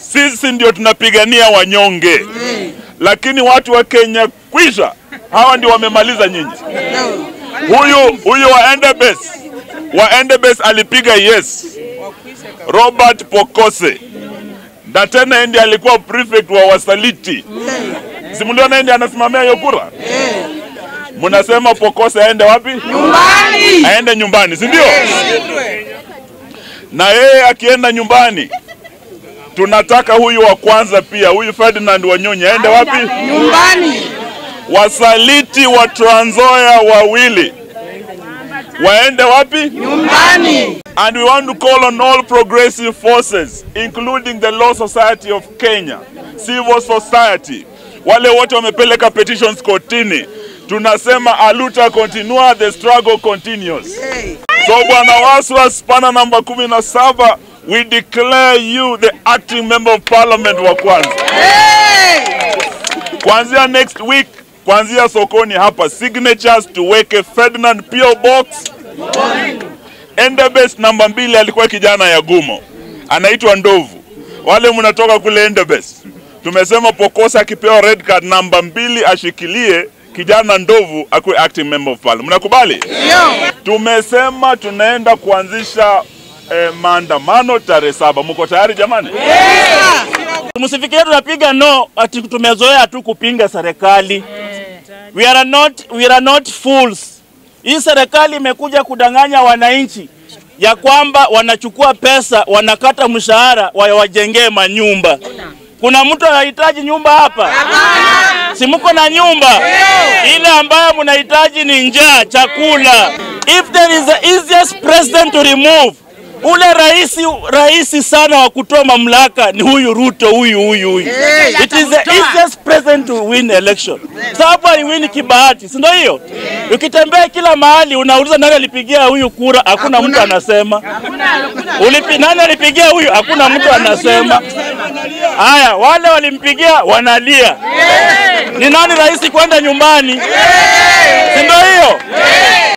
sisi ndio tunapigania wanyonge, lakini watu wa Kenya kwisha, hawa ndio wamemaliza nyinyi. Huyu huyu wa Endebess wa Endebess alipiga yes, Robert Pokose, na tena yeye ndiye alikuwa prefect wa wasaliti. Simuliona yeye ndiye anasimamia hiyo kura. Mnasema Pokose aende wapi? Nyumbani. Aende nyumbani, si ndio? Na yeye akienda nyumbani, tunataka huyu wa kwanza pia, huyu Ferdinand Wanyonyi aende wapi? Nyumbani. Wasaliti wa Trans Nzoia wawili waende wapi? Nyumbani. And we want to call on all progressive forces, including the Law Society of Kenya, civil society, wale wote wamepeleka petitions kotini. Tunasema aluta continua, the struggle continues. So Bwana Waswa, spana namba kumi na saba, we declare you the acting member of parliament wa kwanza. Kuanzia next week, kuanzia sokoni hapa, signatures tuweke Ferdinand PO Box Endebess namba mbili alikuwa kijana ya Gumo, anaitwa Ndovu. Wale mnatoka kule Endebess, tumesema Pokosa akipewa red card namba mbili ashikilie kijana Ndovu akuwe acting member of parliament. Mnakubali? Tumesema tunaenda kuanzisha eh, maandamano tarehe saba. Mko tayari jamani? Msifikirie tunapiga no ati tumezoea tu kupinga serikali. We are not, we are not fools. Hii serikali imekuja kudanganya wananchi ya kwamba wanachukua pesa wanakata mshahara wawajengee manyumba. Kuna mtu anahitaji nyumba hapa? Si mko na nyumba? Ile ambayo mnahitaji ni njaa, chakula. If there is the easiest president to remove ule rahisi rahisi sana wa kutoa mamlaka ni huyu Ruto, huyu huyu huyu. It is the easiest president to win election, sababu aliwini kibahati, si ndio? Hiyo ukitembea kila mahali unauliza nani alipigia huyu kura, hakuna mtu anasema. Ulipi, nani alipigia huyu, hakuna mtu anasema. Haya, wale walimpigia wanalia. Ni nani rahisi kwenda nyumbani, si ndio? Hiyo